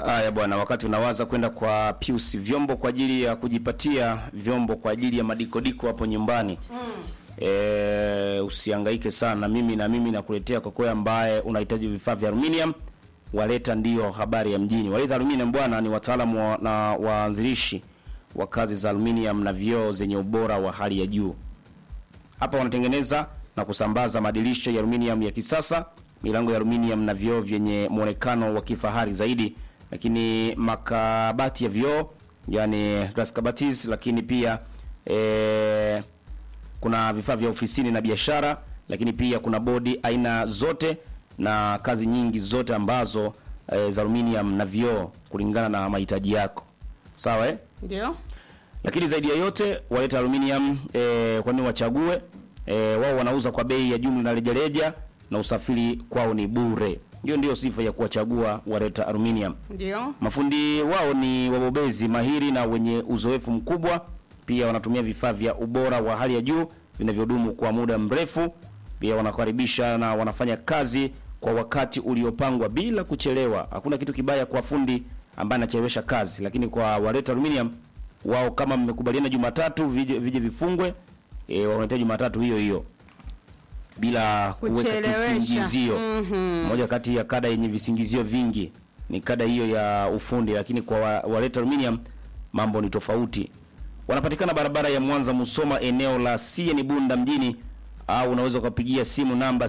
Haya bwana, wakati unawaza kwenda kwa Pius vyombo kwa ajili ya kujipatia vyombo kwa ajili ya madikodiko hapo nyumbani e, usihangaike sana. Mimi na mimi nakuletea kokoe ambaye unahitaji vifaa vya aluminium. Waleta ndiyo habari ya mjini. Waleta Aluminium bwana ni wataalamu wa, na waanzilishi wa kazi za aluminium na vioo zenye ubora wa hali ya juu. Hapa wanatengeneza na kusambaza madirisha ya aluminium ya kisasa, milango ya aluminium na vioo vyenye muonekano wa kifahari zaidi, lakini makabati ya vioo yani glass cabatis, lakini pia eh, kuna vifaa vya ofisini na biashara, lakini pia kuna bodi aina zote na kazi nyingi zote ambazo e, za aluminium na vioo kulingana na mahitaji yako. Sawa eh? Ndio. Lakini zaidi ya yote waleta aluminium e, kwa nini wachague? E, wao wanauza kwa bei ya jumla na rejareja na usafiri kwao ni bure. Hiyo ndio sifa ya kuwachagua waleta aluminium. Ndio. Mafundi wao ni wabobezi mahiri na wenye uzoefu mkubwa. Pia wanatumia vifaa vya ubora wa hali ya juu vinavyodumu kwa muda mrefu. Pia wanakaribisha na wanafanya kazi kwa wakati uliopangwa bila kuchelewa. Hakuna kitu kibaya kwa fundi ambaye anachelewesha kazi, lakini kwa waleta aluminium wao, kama mmekubaliana Jumatatu vije, vije vifungwe e, wanahitaji Jumatatu hiyo hiyo bila kuweka Kuchelewesha. kisingizio. Mhm. Moja kati ya kada yenye visingizio vingi ni kada hiyo ya ufundi, lakini kwa wa- waleta aluminium mambo ni tofauti. Wanapatikana barabara ya Mwanza Musoma, eneo la CN Bunda mjini, au unaweza ukapigia simu namba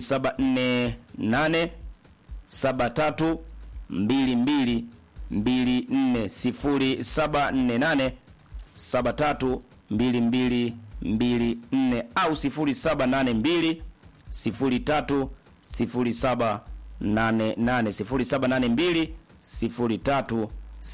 0748 73 22 24 0748 73 22 24 au 0782 03 0788 0782 03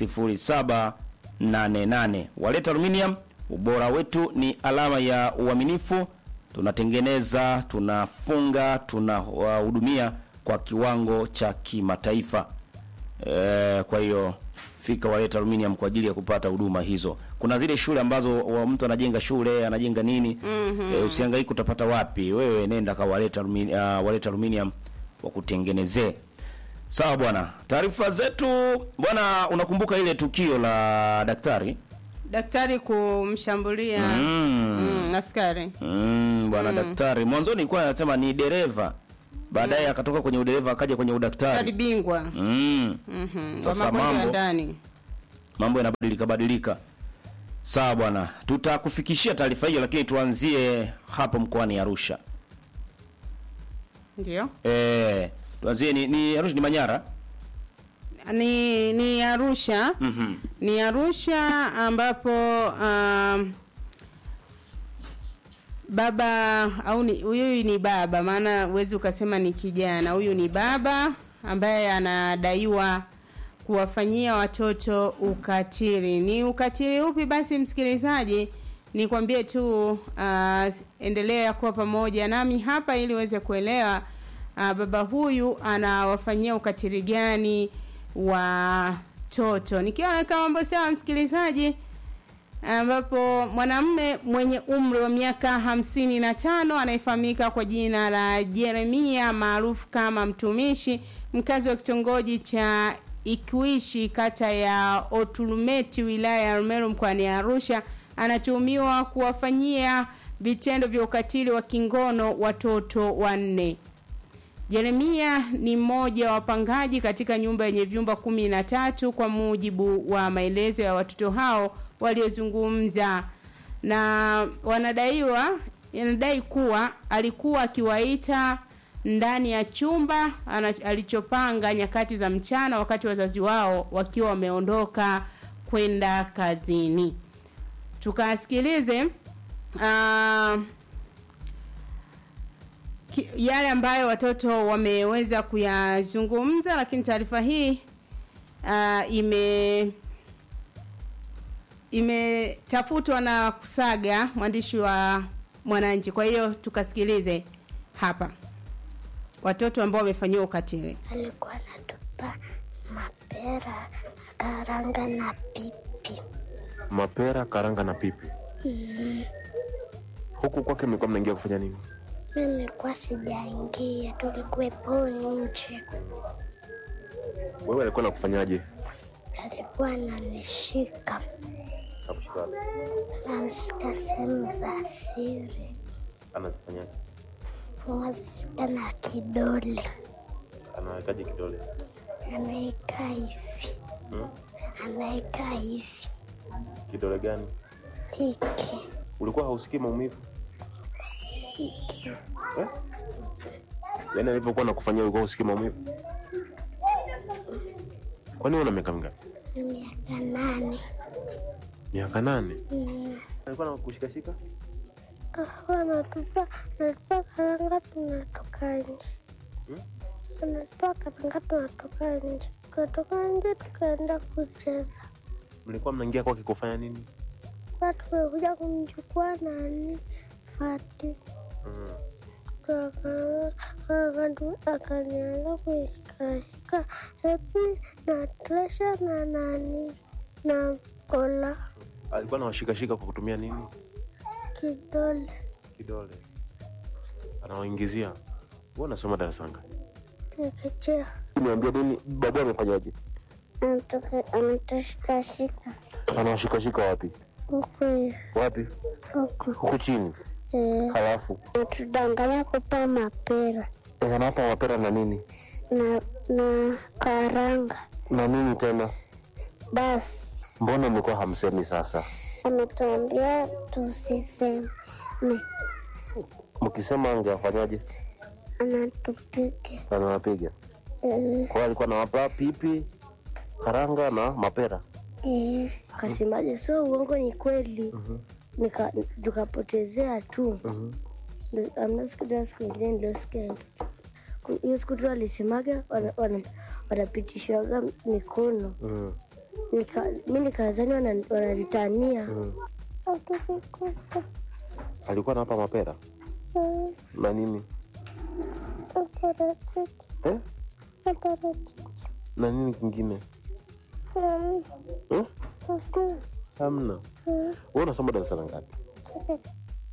0788. Waleta Aluminium, ubora wetu ni alama ya uaminifu. Tunatengeneza, tunafunga, tunahudumia kwa kiwango cha kimataifa. E, kwa hiyo fika Waleta Aluminium kwa ajili ya kupata huduma hizo. Kuna zile shule ambazo wa mtu anajenga shule anajenga nini, mm-hmm. E, usihangaike utapata wapi. Wewe nenda kwa Waleta Aluminium, uh, Waleta Aluminium wakutengenezee. Sawa bwana, taarifa zetu bwana. Unakumbuka ile tukio la daktari Daktari kumshambulia mm. mm, askari. Mm, bwana daktari mwanzoni nilikuwa anasema ni dereva, baadaye akatoka kwenye udereva akaja kwenye Daktari udaktari bingwa. mm. Mhm. Wa Sasa magonjwa ya mambo- ndani. mambo yanabadilika badilika. Sawa bwana, tutakufikishia taarifa hiyo, lakini tuanzie hapo mkoani Arusha. Ndio. Eh, tuanzie ni, ni Arusha ni Manyara. Ni ni Arusha. Mhm. Ni Arusha ambapo um, baba au ni huyu ni baba, maana huwezi ukasema ni kijana. Huyu ni baba ambaye anadaiwa kuwafanyia watoto ukatili. Ni ukatili upi basi, msikilizaji? Nikwambie tu uh, endelea kuwa pamoja nami hapa ili uweze kuelewa uh, baba huyu anawafanyia ukatili gani watoto. Nikiwa naweka mambo sawa, msikilizaji, ambapo mwanamume mwenye umri wa miaka hamsini na tano anayefahamika kwa jina la Jeremia maarufu kama mtumishi, mkazi wa kitongoji cha Ikuishi kata ya Otulumeti wilaya ya Rumeru mkoani Arusha anatuhumiwa kuwafanyia vitendo vya ukatili wa kingono watoto wanne. Jeremia ni mmoja wa wapangaji katika nyumba yenye vyumba kumi na tatu kwa mujibu wa maelezo ya watoto hao waliozungumza na wanadaiwa inadai kuwa alikuwa akiwaita ndani ya chumba ana- alichopanga nyakati za mchana wakati wazazi wao wakiwa wameondoka kwenda kazini. Tukasikilize uh, ki- yale ambayo watoto wameweza kuyazungumza, lakini taarifa hii uh, ime imetafutwa na Kusaga, mwandishi wa Mwananchi. Kwa hiyo tukasikilize hapa watoto ambao wamefanyiwa ukatili. alikuwa anatupa mapera karanga na pipi. Mapera, karanga na pipi. Huku kwake mlikuwa mnaingia kufanya nini? Mi nilikuwa sijaingia, tulikuwepo nje. Wewe alikuwa nakufanyaje? alikuwa ananishika, Nakushika wapi? anashika sehemu za siri, Anazifanyaje? anashika na kidole, Anawekaje kidole? anaweka hivi, Hmm? anaweka hivi Kidole gani? hiki Ulikuwa hausikii maumivu? siki Eh? Yaani alivyokuwa nakufanyia ulikuwa usikii maumivu? Kwani una miaka mingapi? na miaka nane. Miaka nane. Mm. Alikuwa anakushikashika? Alikuwa anatupa anatupa karanga, tunatoka nje, Hmm? anatupa karanga, tunatoka nje, tukatoka nje tukaenda kucheza. Mlikuwa mnaingia kwake kufanya nini? Kwa tumekuja kumchukua nani Fati, Mm. akanianza kuishikashika hepi na tresha na nani na kola Alikuwa anawashikashika kwa kutumia nini? kidole Kidole. Anawaingizia. Wewe unasoma darasa ngapi? chekechea Niambia nini babu amefanyaje? anatushikashika Anawashikashika wapi? huku hivi Wapi? huku Huku chini. Eh, Halafu natudanganya kupa mapera anawapa mapera na nini? na na karanga Na nini tena? basi Mbona mlikuwa hamsemi sasa? ametuambia tusiseme Mkisema angewafanyaje? anatupiga Anawapiga. Eh, Kwa hiyo alikuwa anawapa pipi, karanga na mapera. eh. akasemaje sio uongo ni kweli Nika- tukapotezea tu Ndo- amna siku tena siku ingine niliosikia Ku- hiyo siku tu alisemaga wana- wana- wanapitishaga mikono Mm. Nika- mi nikazani wana- wanalitania Mm. Akikukuta, Alikuwa anawapa mapera eh, na nini? aparachichi, Eh? aparachichi, Na nini kingine? eh, Eh? eh, Hamna. eh, Wewe unasoma darasa la ngapi? chekechea.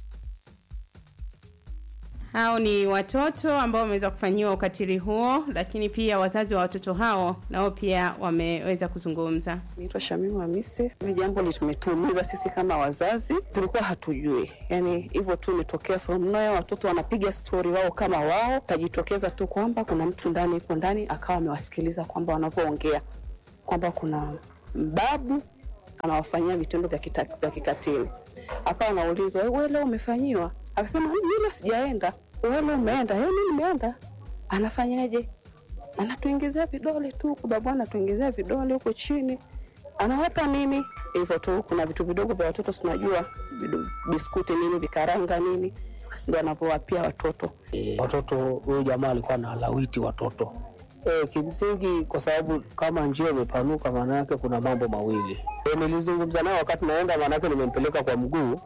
Hao ni watoto ambao wameweza kufanyiwa ukatili huo, lakini pia wazazi wa watoto hao nao pia wameweza kuzungumza. Naitwa Shamimu Hamisi. Hili jambo limetuumiza sisi kama wazazi, tulikuwa hatujui, yani hivyo tu imetokea from nowhere. Watoto wanapiga stori wao kama wao, tajitokeza tu kwamba kuna mtu ndani yuko ndani, akawa amewasikiliza kwamba wanavyoongea kwamba kuna mbabu anawafanyia vitendo vya kita- vya kikatili. Akawa anaulizwa wewe leo umefanyiwa? Akasema mimi leo sijaenda. Wewe leo umeenda? Eh, mimi nimeenda. Anafanyaje? anatuingizia vidole tu huku, babu anatuingizia vidole huko chini, anawapa nini hivyo tu. Kuna vitu vidogo vya watoto tunajua, vidu- biskuti nini, vikaranga nini, ndo anavyowapia watoto. watoto huyu jamaa alikuwa na lawiti watoto e, kimsingi kwa sababu kama njia imepanuka maana yake kuna mambo mawili e, nilizungumza naye wakati naenda maana yake nimempeleka kwa mguu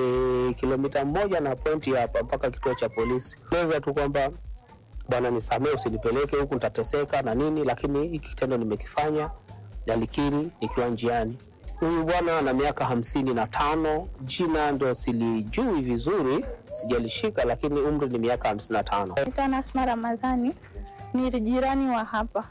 ni kilomita moja na pointi hapa mpaka kituo cha polisi eleza tu kwamba bwana nisamee usinipeleke huku nitateseka na nini lakini hiki kitendo nimekifanya nalikiri nikiwa njiani huyu bwana ana miaka hamsini na tano jina ndo silijui vizuri sijalishika lakini umri ni miaka hamsini na tano Naitwa Nasma Ramadhani, ni jirani wa hapa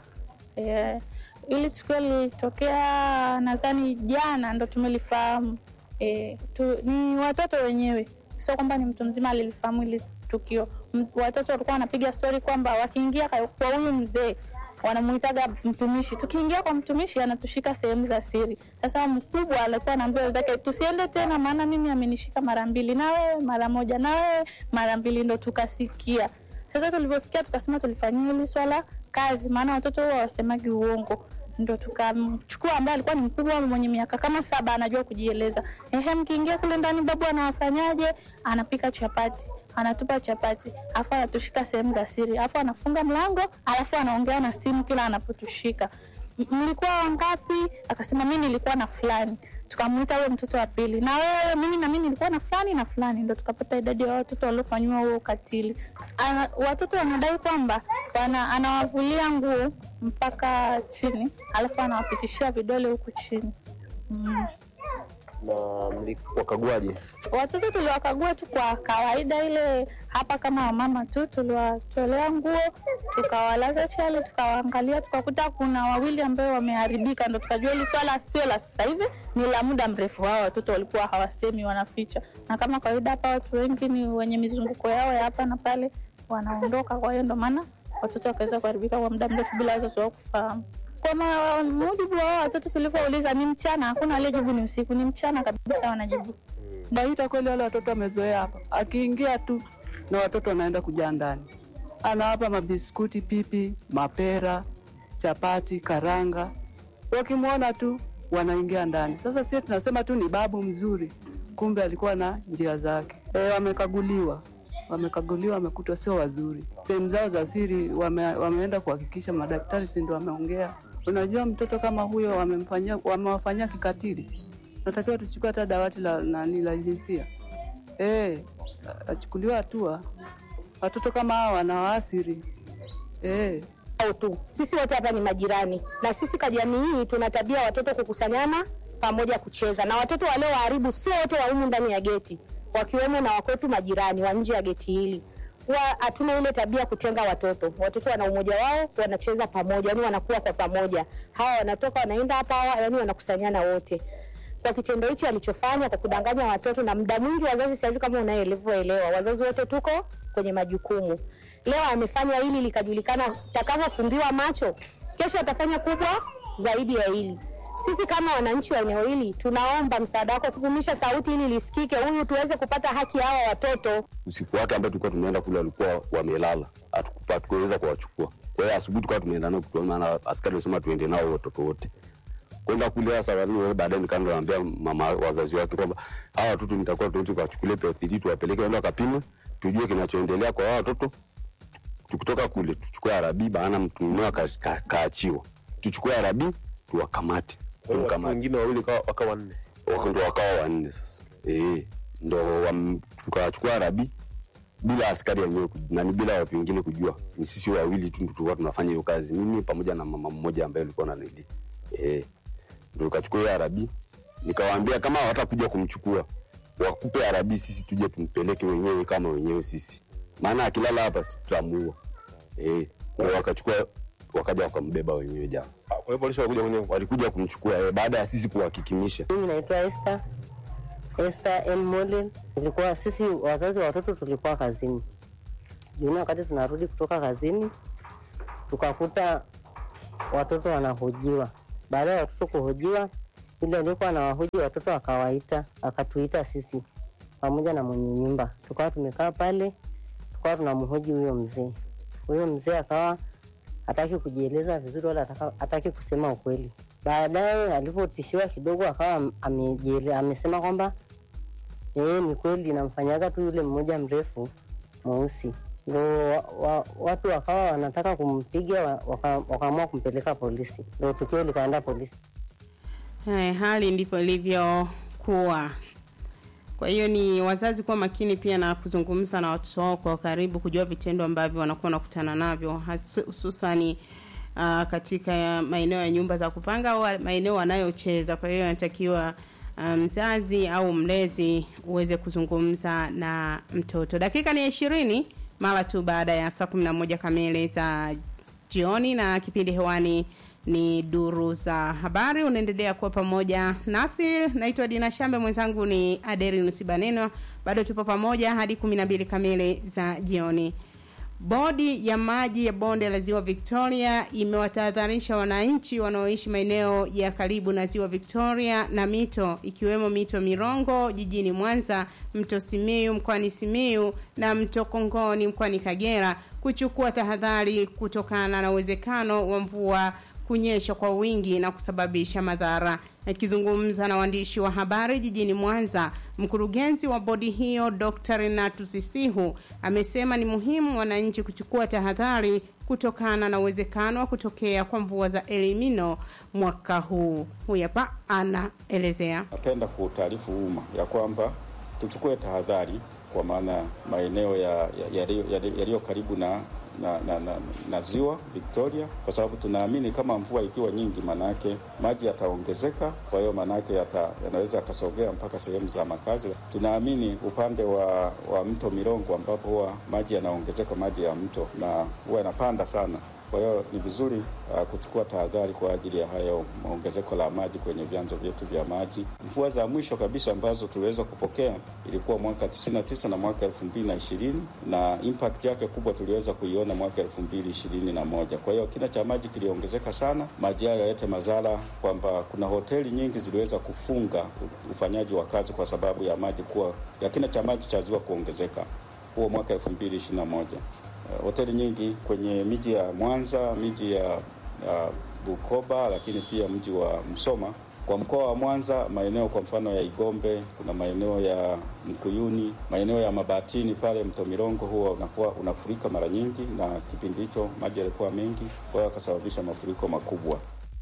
e, ili tukio lilitokea nadhani jana ndo tumelifahamu. E, tu, ni watoto wenyewe, sio kwamba ni mtu mzima alilifahamu ili tukio. M, watoto walikuwa wanapiga stori kwamba wakiingia ka- kwa huyu mzee wanamuitaga mtumishi. Tukiingia kwa mtumishi anatushika sehemu za siri. Sasa mkubwa alikuwa anaambia wenzake tusiende tena, maana mimi amenishika mara mbili, na wewe mara moja, na wewe mara mbili, ndo tukasikia. Sasa tulivyosikia tukasema tulifanyia hili swala kazi, maana watoto huwa wasemagi uongo ndo tukamchukua ambaye alikuwa ni mkubwa mwenye miaka kama saba anajua kujieleza. Ehe, mkiingia kule ndani, babu anawafanyaje? Anapika chapati, anatupa chapati, afu anatushika sehemu za siri, afu anafunga mlango, alafu anaongea na simu kila anapotushika. "M- Mlikuwa wangapi? Akasema mi nilikuwa na fulani. Tukamwita huyo mtoto wa pili, na wewe? Mimi na mimi nilikuwa na fulani na fulani, ndo tukapata idadi ya watoto waliofanyiwa huo ukatili. Ana, watoto wanadai kwamba wana, anawavulia nguo mpaka chini, alafu anawapitishia vidole huku chini mm. Na mliwakaguaje? Watoto tuliwakagua tu kwa kawaida ile hapa kama wamama tu, tuliwatolea nguo tukawalaza chali, tukawaangalia, tukakuta kuna wawili ambao wameharibika, ndo tukajua hili swala sio la sasa hivi, ni la muda mrefu. Hao watoto walikuwa hawasemi, wanaficha, na kama kawaida hapa watu wengi ni wenye mizunguko yao ya hapa na pale, wanaondoka. Kwa hiyo ndo maana watoto wakaweza kuharibika kwa muda mrefu bila wazazi wao kufahamu. Kwa ma- mujibu wa hao watoto tulivyouliza, ni mchana, hakuna aliyejibu ni usiku, ni mchana kabisa wanajibu. Naita kweli, wale watoto wamezoea hapa, akiingia tu na watoto wanaenda kujaa ndani, anawapa mabiskuti, pipi, mapera, chapati, karanga, wakimwona tu wanaingia ndani. Sasa sisi tunasema tu ni babu mzuri, kumbe alikuwa na njia zake. E, wamekaguliwa wamekaguliwa, wamekutwa sio wazuri. Sehemu zao za siri wame, wameenda kuhakikisha, madaktari si ndio wameongea. Unajua, mtoto kama huyo wamemfanyia, wamewafanyia kikatili, natakiwa tuchukue hata dawati la nani la jinsia eh, achukuliwa hatua. Watoto kama hawa wanawaathiri eh. au tu. Sisi wote hapa ni majirani, na sisi kwa jamii hii tuna tabia watoto kukusanyana pamoja kucheza, na watoto walioharibu sio wote wa humu ndani ya geti, wakiwemo na wakwetu majirani wa nje ya geti hili. Huwa hatuna ile tabia kutenga watoto. Watoto wana umoja wao, wanacheza pamoja, yani wanakuwa kwa pamoja. Hawa wanatoka wanaenda hapa, hawa yani wanakusanyana wote kwa kitendo hichi alichofanya kwa kudanganya watoto, na muda mwingi wazazi sasa hivi, kama unaelewa, wazazi wote tuko kwenye majukumu. Leo amefanya hili likajulikana, takavofumbiwa macho, kesho atafanya kubwa zaidi ya hili. Sisi kama wananchi wa eneo hili tunaomba msaada wako kuvumisha sauti ili lisikike, huyu tuweze kupata haki ya hawa watoto. usiku wake ambao tulikuwa tumeenda kule walikuwa wamelala, hatukupa- hatukuweza kuwachukua. Kwa hiyo asubuhi tukawa tumeenda nao kutoa, maana askari alisema tuende nao watoto wote kwenda kule. Sasa wali- baadaye nikaenda naambia mama wazazi wake kwamba hawa watoto nitakuwa tuende tukawachukulie PL3 tuwapeleke waende wakapimwe, tujue kinachoendelea kwa hawa watoto. Tukitoka kule tuchukue arabi, baana mtu mmoja aka- ka- kaachiwa, tuchukue arabi tuwakamate, Tumkamate. Wengine wawili kawa- wakawa wanne. Wako- ndo wakawa wanne sasa eh, ndo wam- tukawachukua rabi bila askari wenyewe ku- nani, bila watu wengine kujua, ni sisi wawili tu ndo tulikuwa tunafanya hiyo kazi, mimi pamoja na mama mmoja ambaye alikuwa na nili eh, ndo tukachukua hiyo arabi, nikawaambia kama hawatakuja kumchukua wakupe arabi, sisi tuje tumpeleke wenyewe kama wenyewe sisi, maana akilala hapa si tutamuua. Eh, ndo wakachukua wakaja wakambeba wenyewe jana. Kwa hiyo polisi walikuja kwenye walikuja kumchukua eh, baada ya sisi kuhakikimisha Mimi naitwa Esther Esther N Molin. Tulikuwa sisi wazazi wa watoto tulikuwa kazini jioni, wakati tunarudi kutoka kazini tukakuta watoto wanahojiwa. Baada ya watoto kuhojiwa, yule aliyekuwa anawahoji watoto akawaita, akatuita sisi pamoja na mwenye nyumba, tukawa tumekaa pale, tukawa tunamhoji huyo mzee. Huyo mzee akawa hataki kujieleza vizuri wala hataka- hataki kusema ukweli. Baadaye alipotishiwa kidogo, akawa amejiele, amesema kwamba yeye ni kweli namfanyaga tu yule mmoja mrefu mweusi, ndo wa, wa, watu wakawa wanataka kumpiga wa- waka- wakaamua kumpeleka polisi, ndo tukio likaenda polisi. Hai, hali ndipo ilivyokuwa. Kwa hiyo ni wazazi kuwa makini pia na kuzungumza na watoto wao kwa karibu, kujua vitendo ambavyo wanakuwa wanakutana navyo has- hususani uh, katika maeneo ya nyumba za kupanga au maeneo wanayocheza. Kwa hiyo anatakiwa uh, mzazi au mlezi uweze kuzungumza na mtoto. Dakika ni ishirini mara tu baada ya saa kumi na moja kamili za jioni na kipindi hewani ni duru za habari unaendelea kuwa pamoja nasi naitwa dina shambe mwenzangu ni aderinus baneno bado tupo pamoja hadi kumi na mbili kamili za jioni bodi ya maji ya bonde la ziwa victoria imewatahadharisha wananchi wanaoishi maeneo ya karibu na ziwa victoria na mito ikiwemo mito mirongo jijini mwanza mto simiu mkoani simiu na mto kongoni mkoani kagera kuchukua tahadhari kutokana na uwezekano wa mvua kunyesha kwa wingi na kusababisha madhara. Akizungumza na waandishi wa habari jijini Mwanza, mkurugenzi wa bodi hiyo Dr. Renato Sisihu amesema ni muhimu wananchi kuchukua tahadhari kutokana na uwezekano wa kutokea kwa mvua za Elimino mwaka huu. Huyu hapa anaelezea. Napenda kuutaarifu umma ya kwamba tuchukue tahadhari kwa maana maeneo ya- ya- yaliyo ya, ya, yaliyo karibu na na, na, na, na ziwa Victoria, kwa sababu tunaamini kama mvua ikiwa nyingi, manake maji yataongezeka, kwa hiyo manake yata, yanaweza yakasogea mpaka sehemu za makazi. Tunaamini upande wa, wa mto Mirongo ambapo huwa maji yanaongezeka, maji ya mto na huwa yanapanda sana kwa hiyo ni vizuri uh, kuchukua tahadhari kwa ajili ya hayo ongezeko la maji kwenye vyanzo vyetu vya maji. Mvua za mwisho kabisa ambazo tuliweza kupokea ilikuwa mwaka 99 na mwaka 2020 na impact yake kubwa tuliweza kuiona mwaka 2021. Kwa hiyo kina cha maji kiliongezeka sana, maji hayo yalete madhara kwamba kuna hoteli nyingi ziliweza kufunga ufanyaji wa kazi kwa sababu ya maji kuwa ya kina cha maji cha ziwa kuongezeka, huo mwaka 2021 hoteli nyingi kwenye miji ya Mwanza, miji ya uh, Bukoba, lakini pia mji wa Msoma. Kwa mkoa wa Mwanza, maeneo kwa mfano ya Igombe, kuna maeneo ya Mkuyuni, maeneo ya Mabatini pale mto Mirongo huwa unakuwa unafurika mara nyingi, na kipindi hicho maji yalikuwa mengi, kwa hiyo akasababisha mafuriko makubwa.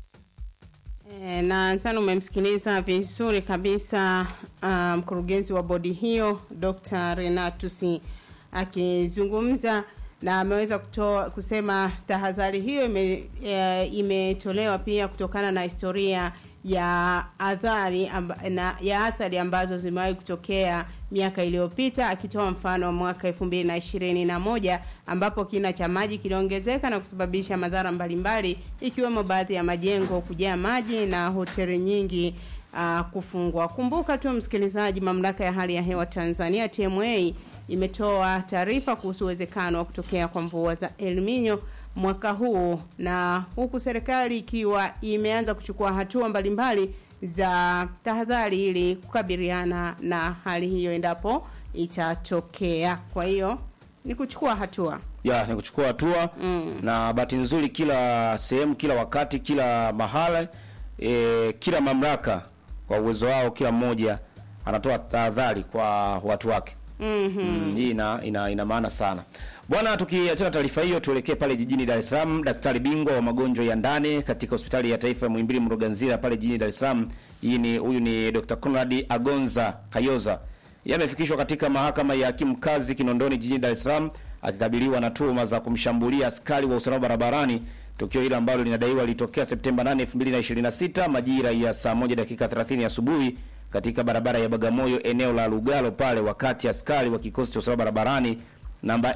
E, na sana umemsikiliza vizuri kabisa uh, mkurugenzi wa bodi hiyo Dr. Renatus akizungumza na ameweza kutoa kusema tahadhari hiyo ime, e, imetolewa pia kutokana na historia ya athari amba, na ya athari ambazo zimewahi kutokea miaka iliyopita akitoa mfano wa mwaka 2021 ambapo kina cha maji kiliongezeka na kusababisha madhara mbalimbali ikiwemo baadhi ya majengo kujaa maji na hoteli nyingi uh, kufungwa. Kumbuka tu msikilizaji, mamlaka ya hali ya hewa Tanzania TMA imetoa taarifa kuhusu uwezekano wa kutokea kwa mvua za El Nino mwaka huu, na huku serikali ikiwa imeanza kuchukua hatua mbalimbali za tahadhari ili kukabiliana na hali hiyo endapo itatokea. Kwa hiyo ni kuchukua hatua ya ni kuchukua hatua mm. na bahati nzuri, kila sehemu, kila wakati, kila mahala e, kila mamlaka kwa uwezo wao, kila mmoja anatoa tahadhari kwa watu wake. Mhm. Mm, hii ina, ina, ina maana sana bwana. Tukiachana taarifa hiyo, tuelekee pale jijini Dar es Salaam. Daktari bingwa wa magonjwa ya ndani katika hospitali ya taifa ya Muhimbili Mloganzila pale jijini Dar es Salaam, hii ni huyu ni Dr. Conrad Agonza Kayoza, yeye amefikishwa katika mahakama ya hakimu kazi Kinondoni jijini Dar es Salaam akikabiliwa na tuhuma za kumshambulia askari wa usalama barabarani, tukio hilo ambalo linadaiwa lilitokea Septemba 8, 2026 majira ya saa moja dakika 30 asubuhi katika barabara ya Bagamoyo eneo la Lugalo pale, wakati askari wa kikosi cha usalama barabarani namba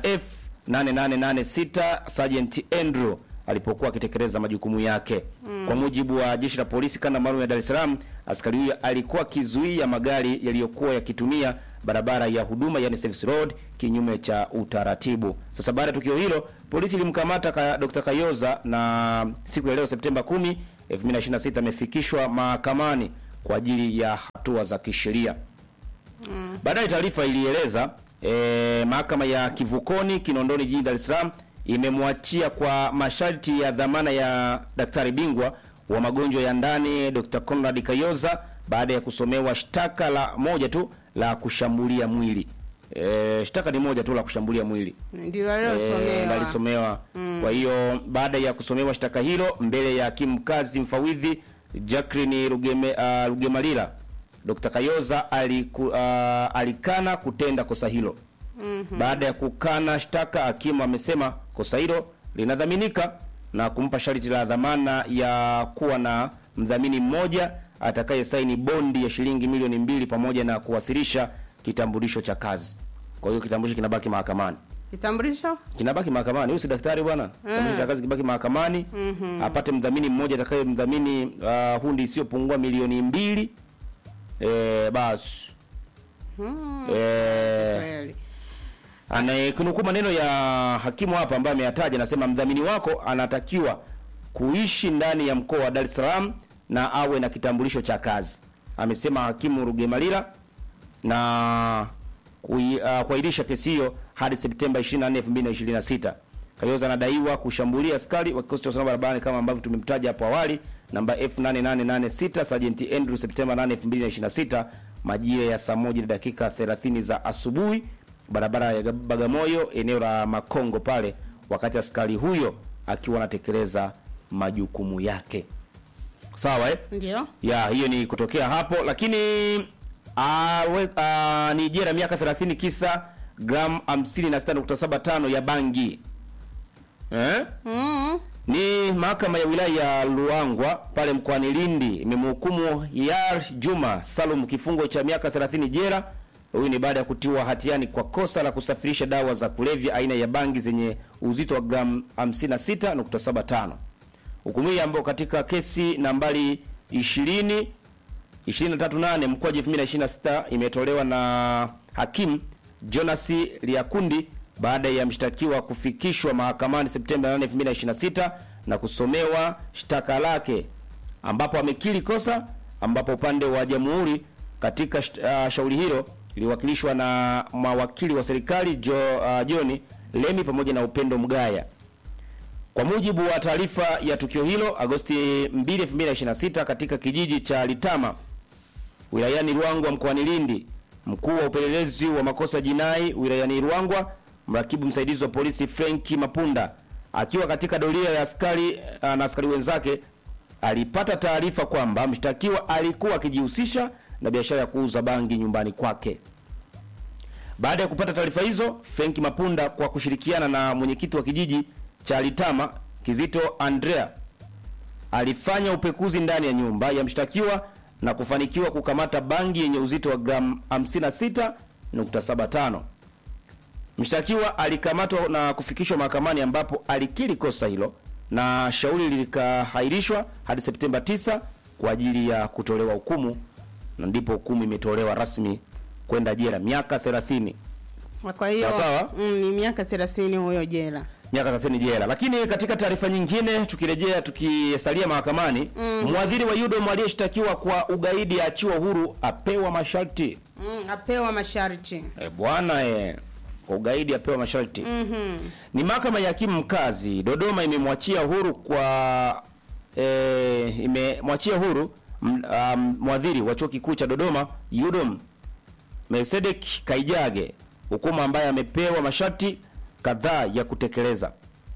F8886 Sergeant Andrew alipokuwa akitekeleza majukumu yake. Mm. Kwa mujibu wa jeshi la polisi kanda maalum ya Dar es Salaam, askari huyo alikuwa akizuia magari yaliyokuwa yakitumia barabara ya huduma yani service road kinyume cha utaratibu. Sasa baada ya tukio hilo, polisi ilimkamata ka, Dr. Kayoza na siku ya leo Septemba 10, 2026 amefikishwa mahakamani kwa ajili ya hatua za kisheria. Mm. Baadaye taarifa ilieleza e, mahakama ya Kivukoni Kinondoni jijini Dar es Salaam imemwachia kwa masharti ya dhamana ya daktari bingwa wa magonjwa ya ndani Dr. Conrad Kayoza baada ya kusomewa shtaka la moja tu la kushambulia mwili. E, shtaka ni moja tu la kushambulia mwili. Ndilo Eh, alilosomewa. alisomewa. Mm. Kwa hiyo baada ya kusomewa shtaka hilo mbele ya hakimu mkazi mfawidhi Jacqueline Rugeme, uh, Rugemalira, Dr. Kayoza aliku, uh, alikana kutenda kosa hilo. Mhm. Baada ya kukana shtaka, hakimu amesema kosa hilo linadhaminika na kumpa sharti la dhamana ya kuwa na mdhamini mmoja atakaye saini bondi ya shilingi milioni mbili pamoja na kuwasilisha kitambulisho cha kazi. Kwa hiyo kitambulisho kinabaki mahakamani Kitambulisho? kinabaki mahakamani. Huyu si daktari bwana, kitambulisho cha kazi kibaki mahakamani Mhm. apate mdhamini mmoja atakaye mdhamini uh, hundi isiyopungua milioni mbili eh, basi Mm. eh, Kweli. anayekunukuu maneno ya hakimu hapa ambaye ameyataja, anasema mdhamini wako anatakiwa kuishi ndani ya mkoa wa Dar es Salaam na awe na kitambulisho cha kazi, amesema hakimu Rugemalira na kui- uh, kuahirisha kesi hiyo hadi Septemba 24, 2026. Kayoza anadaiwa kushambulia askari wa kikosi cha usalama barabarani kama ambavyo tumemtaja hapo awali, namba F8886 Sergeant Andrew Septemba 8, 2026 majira ya saa moja na dakika 30 za asubuhi barabara ya Bagamoyo eneo la Makongo pale, wakati askari huyo akiwa anatekeleza majukumu yake. Sawa eh? Ndio. ya hiyo ni kutokea hapo lakini awe, a, ni jela miaka 30 kisa gram 56.75 ya bangi eh? Mm. Ni mahakama ya wilaya ya Luangwa pale mkoani Lindi imemhukumu Yar Juma Salum kifungo cha miaka 30 jela. Huyu ni baada ya kutiwa hatiani kwa kosa la kusafirisha dawa za kulevya aina ya bangi zenye uzito wa gramu 56.75. Hukumu hii ambayo katika kesi nambari 20 238 mkoaji 2026 imetolewa na hakimu Jonas Liakundi baada ya mshtakiwa kufikishwa mahakamani Septemba 8, 2026 na kusomewa shtaka lake ambapo amekiri kosa, ambapo upande wa jamhuri katika uh, shauri hilo iliwakilishwa na mawakili wa serikali jo, uh, John Lemi pamoja na Upendo Mgaya. Kwa mujibu wa taarifa ya tukio hilo Agosti 2, 2026 katika kijiji cha Litama wilayani Ruangwa mkoani Lindi, mkuu wa upelelezi wa makosa jinai wilayani Ruangwa, mrakibu msaidizi wa polisi Frenki Mapunda akiwa katika doria ya askari uh, na askari wenzake alipata taarifa kwamba mshtakiwa alikuwa akijihusisha na biashara ya kuuza bangi nyumbani kwake. Baada ya kupata taarifa hizo, Frenki Mapunda kwa kushirikiana na mwenyekiti wa kijiji cha Litama Kizito Andrea alifanya upekuzi ndani ya nyumba ya mshtakiwa na kufanikiwa kukamata bangi yenye uzito wa gramu 56.75. Mshtakiwa alikamatwa na kufikishwa mahakamani ambapo alikiri kosa hilo na shauri likahairishwa hadi Septemba 9 kwa ajili ya kutolewa hukumu, na ndipo hukumu imetolewa rasmi kwenda jela miaka 30. Kwa hiyo Sawa sawa. mm, ni miaka 30 huyo jela. miaka 30 jela. Lakini katika taarifa nyingine, tukirejea tukisalia mahakamani, Mhm. mwadhiri wa UDOM aliyeshtakiwa kwa ugaidi aachiwa huru, apewa masharti. Mm, apewa masharti. E bwana e, kwa ugaidi apewa masharti. Mhm. Ni mahakama ya hakimu mkazi Dodoma imemwachia huru kwa e, imemwachia huru m- um, mwadhiri wa chuo kikuu cha Dodoma UDOM Melsedek Kaijage, hukumu ambaye amepewa masharti kadhaa ya kutekeleza.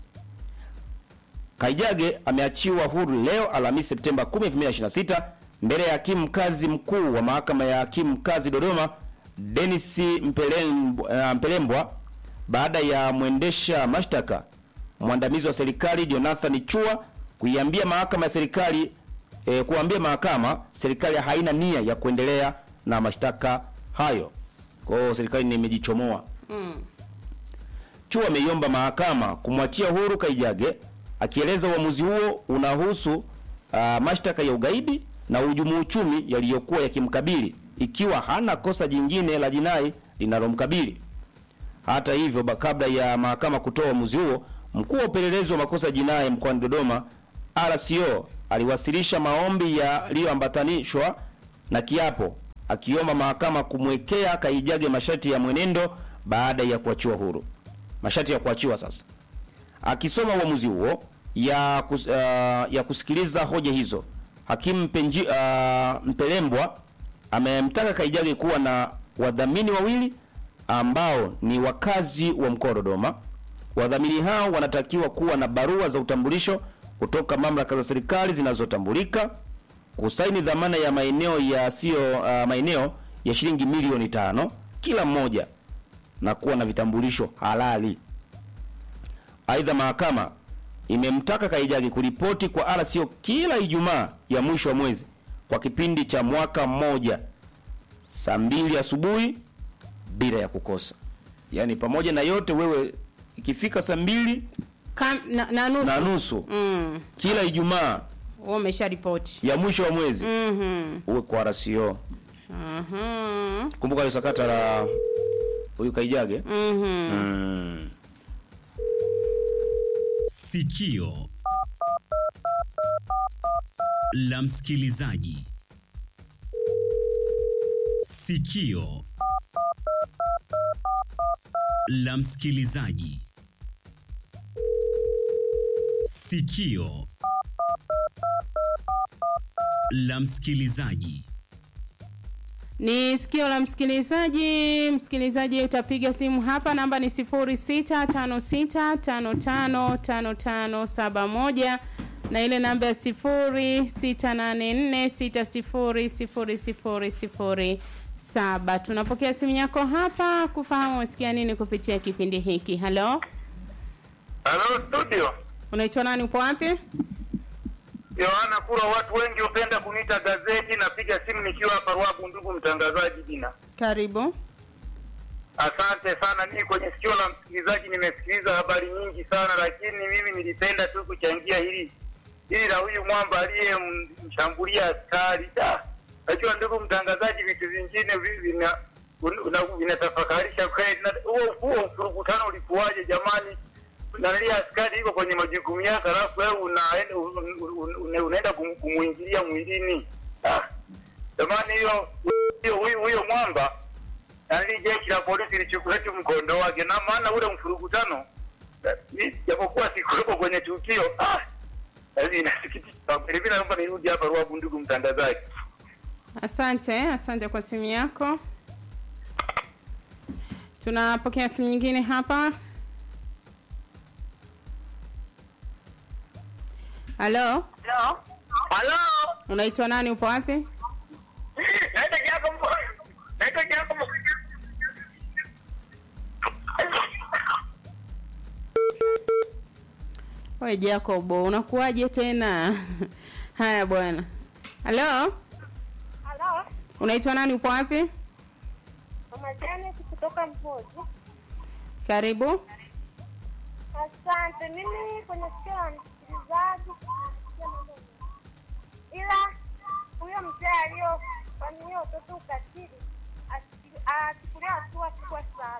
Kaijage ameachiwa huru leo Alhamisi Septemba 10, 2026 mbele ya hakimu mkazi mkuu wa mahakama ya hakimu mkazi Dodoma Dennis Mpelembwa, uh, Mpelembwa baada ya mwendesha mashtaka mwandamizi wa serikali Jonathan Chua kuiambia mahakama ya serikali eh, kuambia mahakama serikali haina nia ya kuendelea na mashtaka hayo. Kwa hiyo serikali ni imejichomoa. Mm. Chua ameiomba mahakama kumwachia huru Kaijage akieleza uamuzi huo unahusu uh, mashtaka ya ugaidi na uhujumu uchumi yaliyokuwa yakimkabili ikiwa hana kosa jingine la jinai linalomkabili. Hata hivyo, ba- kabla ya mahakama kutoa uamuzi huo, mkuu wa upelelezi wa makosa jinai mkoani Dodoma RCO aliwasilisha maombi yaliyoambatanishwa na kiapo akiomba mahakama kumwekea Kaijage masharti ya mwenendo baada ya kuachiwa huru. Masharti ya kuachiwa sasa. Akisoma uamuzi huo ya, kus, uh, ya kusikiliza hoja hizo, hakimu Penji, uh, Mpelembwa amemtaka Kaijage kuwa na wadhamini wawili ambao ni wakazi wa mkoa wa Dodoma. Wadhamini hao wanatakiwa kuwa na barua za utambulisho kutoka mamlaka za serikali zinazotambulika, kusaini dhamana ya maeneo yasiyo uh, maeneo ya shilingi milioni tano kila mmoja na kuwa na vitambulisho halali. Aidha, mahakama imemtaka Kaijage kuripoti kwa RCO kila Ijumaa ya mwisho wa mwezi kwa kipindi cha mwaka mmoja saa mbili asubuhi bila ya kukosa. Yaani pamoja na yote, wewe ikifika saa mbili Kam, na, na nusu. na nusu Mm. kila Ijumaa Wewe umesha ripoti. ya mwisho wa mwezi Mhm. uwe kwa RCO. Mhm. Kumbuka ile sakata la huyu Kaijage. Mhm. Mm. Sikio la msikilizaji. Sikio la msikilizaji. Sikio la msikilizaji. Ni sikio la msikilizaji. Msikilizaji, utapiga simu hapa, namba ni 0656555571 na ile namba ya 0684600007. Tunapokea simu yako hapa kufahamu umesikia nini kupitia kipindi hiki. Halo, Halo studio. Unaitwa nani? Upo wapi? Yohana Kura, watu wengi hupenda kuniita gazeti. Napiga simu nikiwa hapa Ruabu, ndugu mtangazaji. Jina Karibu. asante sana. Mimi kwenye sikio la msikilizaji nimesikiliza habari nyingi sana, lakini mimi nilipenda tu kuchangia hili hili la huyu mwamba aliyemshambulia askari. Da, Najua ndugu mtangazaji, vitu vingine vi- vina una- vinatafakarisha kweli. Na Huo huo mfurukutano ulikuwaje jamani? Nalia askari iko kwenye majukumu yake, alafu wewe unaenda un- un- un- unaenda kum- kumuingilia mwilini. Ah, Jamani, hiyo hiyo huyo huyo mwamba nali jeshi la polisi lichukue tu mkondo wake, na maana ule mfurukutano eh, ni- japokuwa sikuwepo kwenye tukio ah, yaani inasikitisha. Vilevile naomba nirudi hapa Ruabu, ndugu mtangazaji. Asante, asante kwa simu yako. Tunapokea simu nyingine hapa. Halo, Halo. Halo. unaitwa nani? Upo wapi? Naitwa Jacob. Naitwa Jacob. We Jacob, unakuwaje tena? Haya bwana. Halo, Halo, unaitwa nani? Upo wapi? mama Janet kutoka Mhoji. Karibu. Asante. Mimi kwenye sikio la msikilizaji nasikia mambo mengi. ila huyo mzee aliyofanyia watoto ukatili asi- achukuliwe hatua kubwa sana.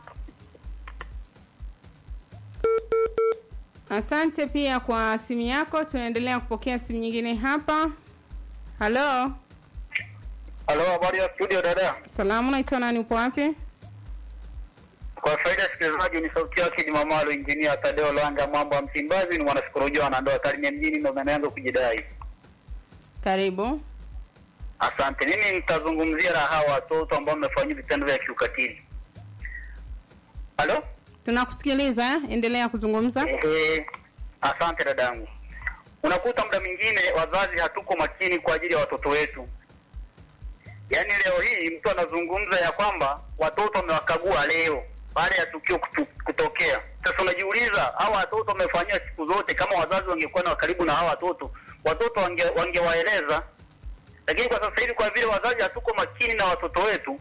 Asante pia kwa simu yako. Tunaendelea kupokea simu nyingine hapa. Halo, Halo, habari ya studio dada. salamu, unaitwa nani? Upo wapi? Kwa faida ya sikilizaji, ni sauti yake Jumamalo, injinia Tadeo Lwanga, mambo ya Msimbazi, ni mwanasikolojia wanandoa Tarime mjini, ndo maana yangu kujidai. Karibu. Asante. Mimi nitazungumzia la hawa watoto ambao wamefanyia vitendo vya kiukatili. Halo? Tunakusikiliza, endelea kuzungumza. Ehe, asante dadangu. Unakuta muda mwingine wazazi hatuko makini kwa ajili ya watoto wetu. Yaani leo hii mtu anazungumza ya kwamba watoto wamewakagua leo baada ya tukio kutu, kutokea. Sasa unajiuliza hawa watoto wamefanyiwa siku zote, kama wazazi wangekuwa na karibu na hawa watoto, watoto wange, wangewaeleza. Lakini kwa sasa hivi kwa vile wazazi hatuko makini na watoto wetu,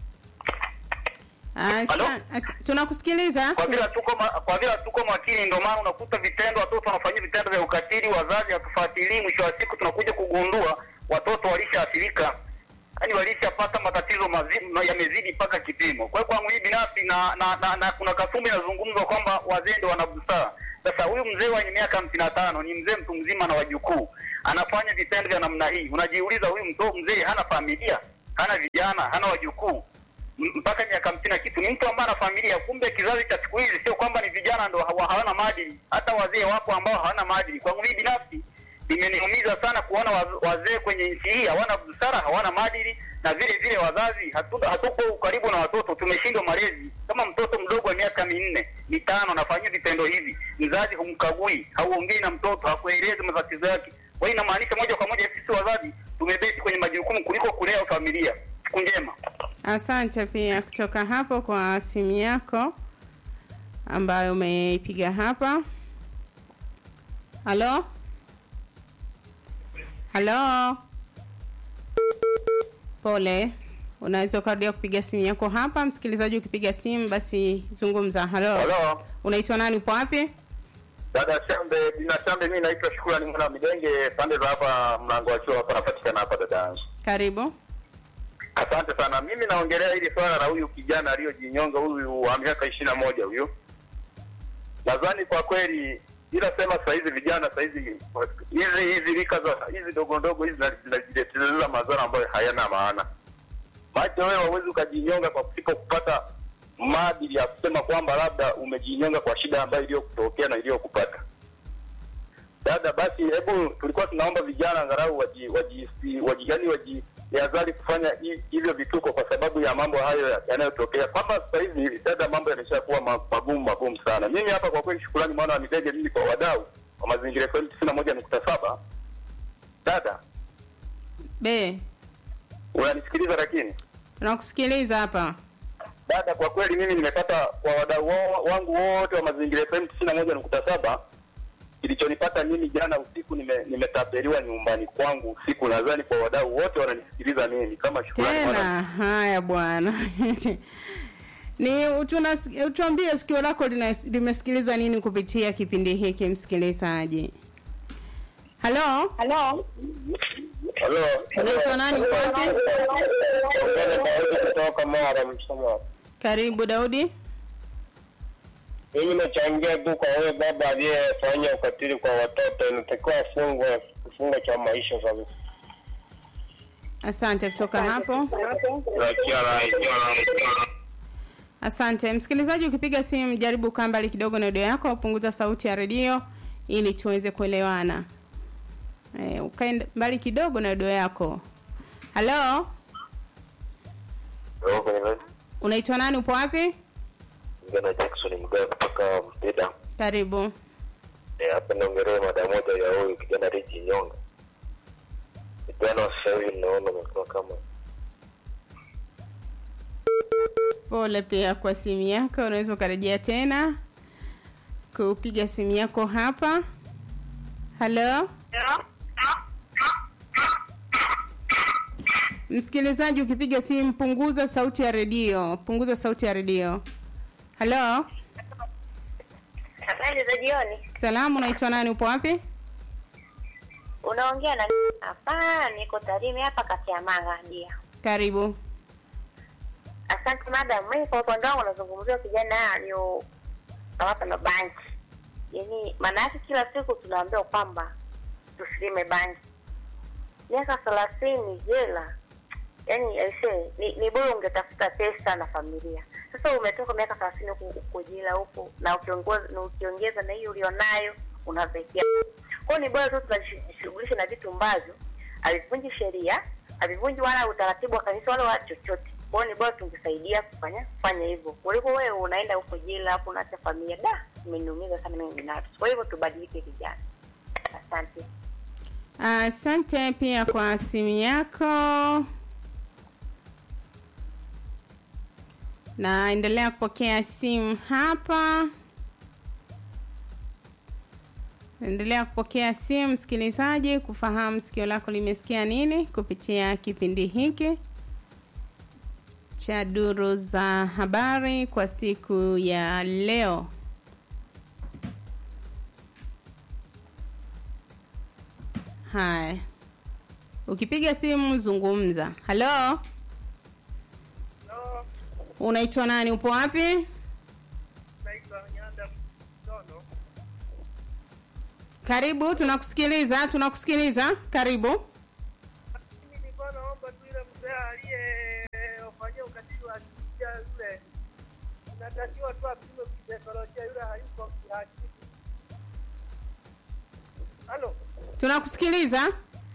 Asa, asa, tunakusikiliza. kwa vile hatuko ma, kwa vile hatuko makini, ndio maana unakuta vitendo watoto wanafanyia vitendo vya ukatili, wazazi hatufuatilii. Mwisho wa siku tunakuja kugundua watoto walishaathirika, yaani walishapata matatizo mazi- yamezidi mpaka kipimo. Kwa hiyo kwangu hii binafsi na, na, na, na kuna kasumba inazungumzwa kwamba wazee ndio wana busara. Sasa huyu mzee wenye miaka hamsini na tano ni mzee mtu mzima na wajukuu, anafanya vitendo vya namna hii, unajiuliza huyu mto mzee hana familia, hana vijana, hana wajukuu M- mpaka miaka hamsini na kitu, ni mtu ambaye ana familia. Kumbe kizazi cha siku hizi sio kwamba ni vijana ndo hawa- hawana maadili, hata wazee wapo ambao hawana maadili. Kwangu mimi binafsi imeniumiza sana kuona waz- wazee kwenye nchi hii hawana busara, hawana maadili, na vile vile wazazi hatu, hatuko karibu na watoto, tumeshindwa malezi. Kama mtoto mdogo wa miaka minne mitano anafanyia vitendo hivi, mzazi humkagui, hauongei na mtoto, hakuelezi matatizo yake. Kwa hiyo inamaanisha moja kwa moja sisi wazazi tumebeti kwenye majukumu kuliko kulea familia. Siku njema. Asante pia kutoka hapo kwa simu yako ambayo umeipiga hapa. Halo, halo, pole. Unaweza ukarudia kupiga simu yako hapa. Msikilizaji, ukipiga simu basi zungumza. Halo, Halo. unaitwa nani? Upo wapi? Dada Shambe, Dina Shambe, mimi naitwa Shukrani mwana wa Midenge, pande za hapa mlango wa chuo hapa napatikana hapa dada yangu. Karibu. Asante sana. Mimi naongelea hili swala la huyu kijana aliyojinyonga huyu wa miaka ishirini na moja huyu. Nadhani kwa kweli ila sema saa hizi vijana saa hizi hizi hizi rika za hizi dogo ndogo hizi zina- zinajileteleza madhara ambayo hayana maana. Maana wewe hauwezi ukajinyonga kwa kusipo kupata maadili ya kusema kwamba labda umejinyonga kwa shida ambayo iliyokutokea na iliyokupata. Dada, basi hebu tulikuwa tunaomba vijana angalau waji waji, waji yani wajihadhari kufanya hi- hivyo vituko kwa sababu ya mambo hayo ya- yanayotokea. Kwamba sasa hivi dada, mambo yameshakuwa ma- magumu magumu sana. Mimi hapa kwa kweli, shukrani mwana wa Midege, mimi kwa wadau wa mazingira FM tisini na moja nukta saba. Dada, Be, unanisikiliza lakini tunakusikiliza hapa. Dada, kwa kweli mimi nimepata kwa wadau wa- wangu wote wa mazingira FM tisini na moja nukta saba kilichonipata mimi jana usiku nime- nimetapeliwa nyumbani kwangu usiku. Nadhani kwa wadau wote wananisikiliza mimi kama shukrani tena wana- haya bwana ni tunas- utuambie sikio lako lina- limesikiliza nini kupitia kipindi hiki msikilizaji halo halo unaitwa nani uko wapi kutoka Mara Msoma. karibu daudi Mimi nachangia tu kwa huyo baba aliyefanya ukatili kwa watoto, inatakiwa afungwe kifungo cha maisha kabisa. asante kutoka hapo Achia rai, achia rai. asante msikilizaji ukipiga simu jaribu kaa mbali kidogo na redio yako punguza sauti ya redio ili tuweze kuelewana e, ukae mbali kidogo na redio yako halo unaitwa nani upo wapi Ngana Jackson Mgaa kutoka Mpida. karibu Eh, Hapa naongelea mada moja ya huyu kijana Riji Nyonga. Vijana wa sasa hivi naona wamekuwa kama pole pia kwa simu yako unaweza ukarejea tena kupiga simu yako hapa halo msikilizaji ukipiga simu punguza sauti ya redio punguza sauti ya redio halo Habari za jioni. salamu unaitwa nani upo wapi Unaongea na hapa, niko Tarime hapa kati ya Manga dia. karibu Asante madam. Mimi kwa upande wangu nazungumzia kijana aliyokamata na banki. Yaani maana yake kila siku tunaambiwa kwamba tusilime banki. Miaka thelathini jela. Yaani aisee, ni, ni bora ungetafuta pesa na familia. Sasa umetoka miaka thelathini huku huko jela huko na ukiongeza na ukiongeza na hiyo ulionayo unazekia. Kwa hiyo ni bora tu tunajishughulisha na vitu ambavyo havivunji sheria, havivunji wala utaratibu wa kanisa wala wa chochote. Kwa hiyo ni bora tungesaidia kufanya kufanya hivyo kuliko wewe unaenda huko jela hapo unaacha familia. Da, imeniumiza sana mimi binafsi. Kwa hivyo tubadilike vijana. Asante. asante pia kwa simu yako naendelea kupokea simu hapa naendelea kupokea simu msikilizaji kufahamu sikio lako limesikia nini kupitia kipindi hiki cha duru za habari kwa siku ya leo haya ukipiga simu zungumza halo unaitwa nani upo wapi karibu tunakusikiliza tunakusikiliza karibu nilikuwa naomba tu ile mzee aliyefanyia ukatili wa kijia yule, inatakiwa tu apimwe kisaikolojia, yule hayuko kiakili. Halo, tunakusikiliza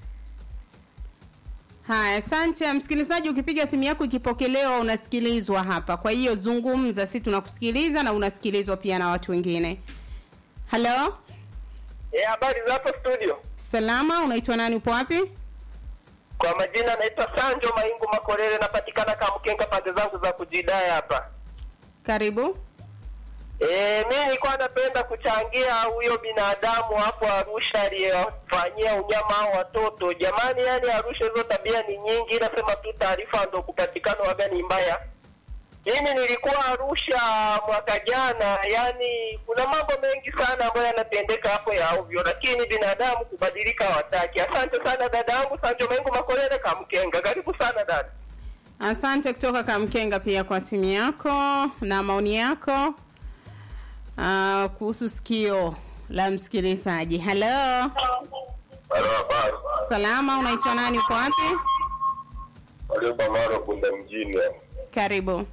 haya asante msikilizaji ukipiga simu yako ikipokelewa unasikilizwa hapa kwa hiyo zungumza si tunakusikiliza na unasikilizwa pia na watu wengine halo eh, habari za hapo studio? salama unaitwa nani upo wapi Kwa majina naitwa Sanjo Maingu Makorere, napatikana Kamkenga pande zangu za kujidai hapa. karibu Eh, mimi nilikuwa napenda kuchangia huyo binadamu hapo Arusha aliyefanyia unyama hao watoto. Jamani, yani Arusha hizo tabia ni nyingi, nasema tu taarifa ndo kupatikana waga ni mbaya. Mimi nilikuwa Arusha mwaka jana, yani kuna mambo mengi sana ambayo yanatendeka hapo ya ovyo, lakini binadamu kubadilika hawataki. Asante sana dada yangu Sanjo Mengu Makolele Kamkenga, karibu sana dada. asante kutoka kamkenga pia kwa simu yako na maoni yako uh, kuhusu sikio la msikilizaji halo Halo, habari. salama unaitwa nani uko wapi Walioba Mara Bunda mjini. karibu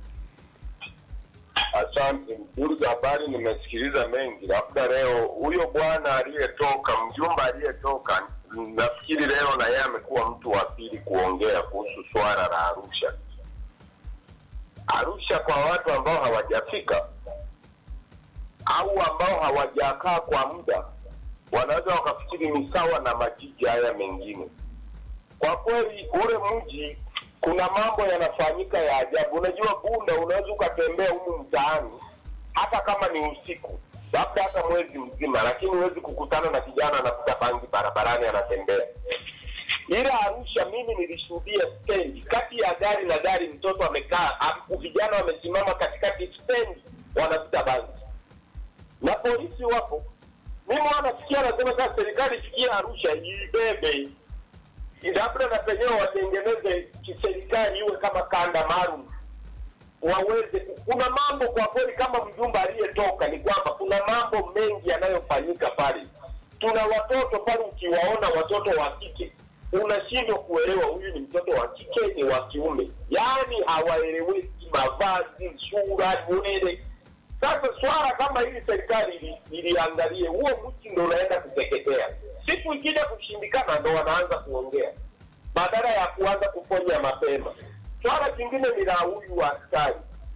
Asante. Duru za habari nimesikiliza mengi, labda leo huyo bwana aliyetoka, mjumba aliyetoka, nafikiri leo na yeye amekuwa mtu wa pili kuongea kuhusu swala la Arusha. Arusha kwa watu ambao hawajafika au ambao hawajakaa kwa muda, wanaweza wakafikiri ni sawa na majiji haya mengine. Kwa kweli ule mji kuna mambo yanafanyika ya ajabu. Unajua Bunda, unaweza ukatembea humu mtaani hata kama ni usiku, labda hata mwezi mzima, lakini huwezi kukutana na kijana anavuta bangi barabarani anatembea. Ila Arusha, mimi nilishuhudia stendi, kati ya gari na gari, mtoto amekaa, am- vijana wamesimama katikati stendi, wanavuta bangi na polisi wapo. Mimi wanasikia anasema sasa serikali ifikie Arusha ibebe labda na penyewe watengeneze kiserikali iwe kama kanda maalum waweze kuna mambo kwa kweli kama mjumba aliyetoka ni kwamba kuna mambo mengi yanayofanyika pale tuna watoto pale ukiwaona watoto wa kike unashindwa kuelewa huyu ni mtoto wa kike ni wa kiume yaani hawaeleweki mavazi sura nywele sasa swala kama hili serikali ili- iliangalie huo mti ndo unaenda kuteketea siku ikija kushindikana ndo wanaanza kuongea badala ya kuanza kuponya mapema swala jingine ni la huyu askari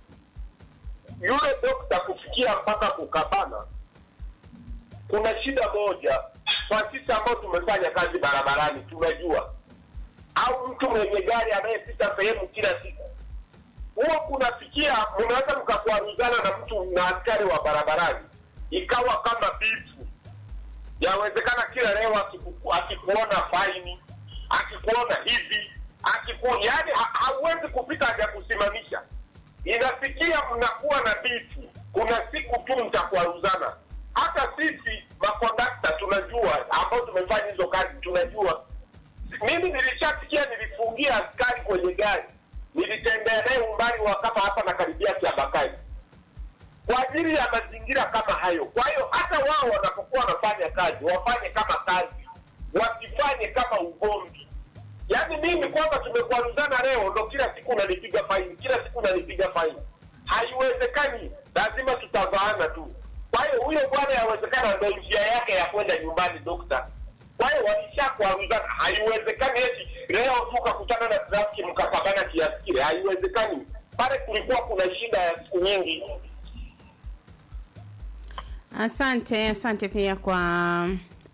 yule dokta kufikia mpaka kukabana kuna shida moja kwa sisi ambao tumefanya kazi barabarani tunajua au mtu mwenye gari anayepita sehemu kila siku huwa kunafikia mnaweza mkakwaruzana na mtu na askari wa barabarani ikawa kama bifu yawezekana kila leo akiku- akikuona faini akikuona hivi akiku yani ha, hauwezi kupita haja kusimamisha inafikia mnakuwa na bifu kuna siku tu mtakwaruzana hata sisi makondakta tunajua ambao tumefanya hizo kazi tunajua mimi nilishasikia nilifungia askari kwenye gari nilitembea naye umbali wa kama hapa na karibia kiabakari kwa ajili ya mazingira kama hayo kwa hiyo hata wao wanapokuwa wanafanya kazi wafanye kama kazi wasifanye kama ugomvi yaani mimi kwamba tumekwaruzana leo ndo kila siku unanipiga faini kila siku unanipiga faini haiwezekani lazima tutavaana tu kwa hiyo huyo bwana yawezekana ndo njia yake ya kwenda nyumbani dokta kwa hiyo walishakwaruzana haiwezekani eti leo tu ukakutana na trafiki mkakabana kiasi kile haiwezekani pale kulikuwa kuna shida ya siku nyingi Asante, asante pia kwa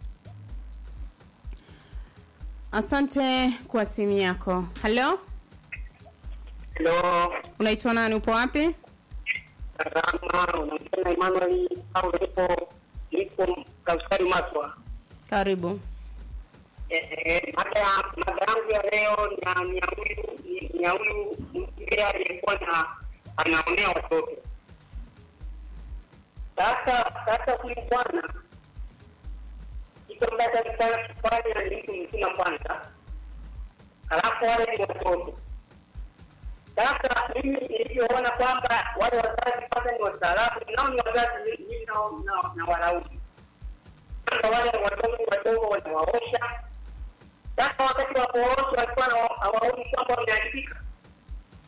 asante kwa simu yako. Halo, Halo, unaitwa nani? Upo wapi? salama, unaongea na Emmanuel au nipo nipo Kaskari Maswa. Karibu. Eh, mada mada yangu ya leo ni ya- ni ya huyu ni- ni ya huyu mzee aliyekuwa na anaonea watoto. Sasa sasa huyu bwana kitu ambacho alikuwa anakifanya ni mtu mzima kwanza, halafu wale ni watoto sasa mimi nilivyoona kwamba wale wazazi kwanza ni wastaarabu, nao ni wazazi mimi nao nao- na walaumu kwanza, wale watoto wadogo wanawaosha. Sasa wakati wa kuwaosha walikuwa hawa- hawaoni kwamba wameharibika,